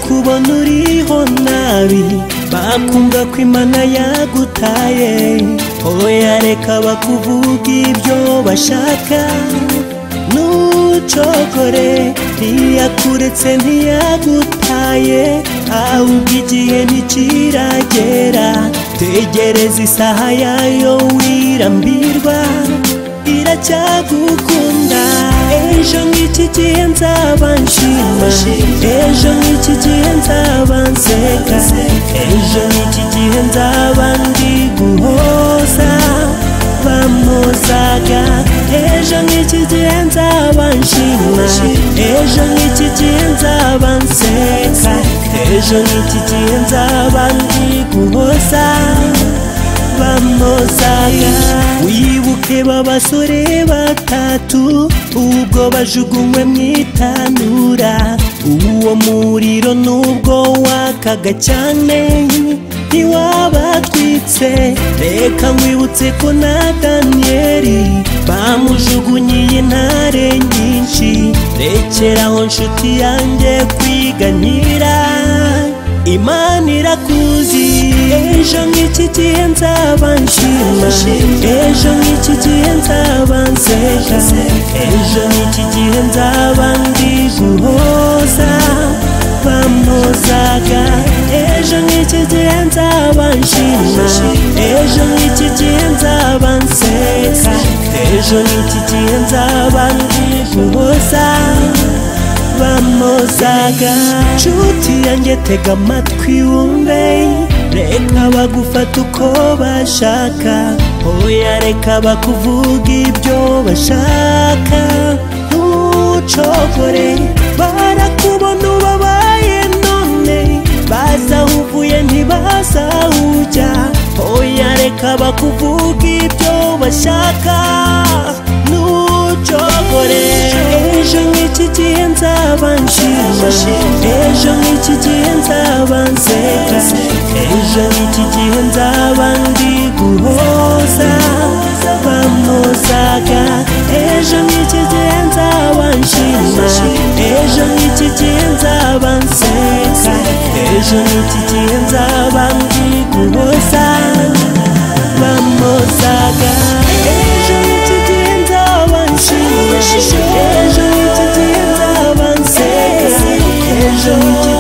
kubona uriho nabi bakumva ko imana yagutaye oya reka bakuvuga ibyo bashaka nucogore ntiyakuretse ntiyagutaye ahubwo igihe ntikiragera tegereza isaha yayo wirambirwa iracyagukunda ejo nk'iki gihe nzaba nshima ejo nk'iki gihe nzaba nseka ejo nk'iki gihe nzaba ndi guhoza bamuzaga ejo nk'iki gihe nzaba nshima ejo nk'iki gihe nzaba nseka ejo nk'iki gihe nzaba ndi guhoza bamuzaga wibuke babasore batatu ubwo bajugunywe mu itanura uwo muriro nubwo wakaga cyane ntiwabatwitse reka nkwibutse ko na daniyeli bamujugunyiye intare nyinshi rekeraho nshuti yanjye kwiganyira imana irakuzi ejo nk'iki gihe nzaba nshima ejo nk'iki gihe nzaba nseka ejo nk'iki gihe nzaba ndi guhoza bamuzaga ejo nk'iki gihe nzaba nshima ejo nk'iki gihe nzaba nseka ejo nk'iki gihe nzaba ndi guhoza bamuzaga nshuti yanjye tega amatwi wumve reka bagufata uko bashaka oya reka bakuvuga ibyo bashaka ntucogore barakubona ubabaye none baza aho uvuye ntibaza aho ujya oya reka bakuvuga ibyo bashaka nucogore ejo nk'iki gihe nzaba nshima ejo nk'iki gihe nzaba nseka ejo nk'iki gihe nzaba ndi guhoza bamuzaga ejo nk'iki gihe nzaba nshima ejo nk'iki gihe nzaba nseka ejo nk'iki gihe nzaba ndi guhoza bamuzaga ejo nk'iki gihe nzaba nshima ejo nk'iki gihe nzaba nseka ejo nk'iki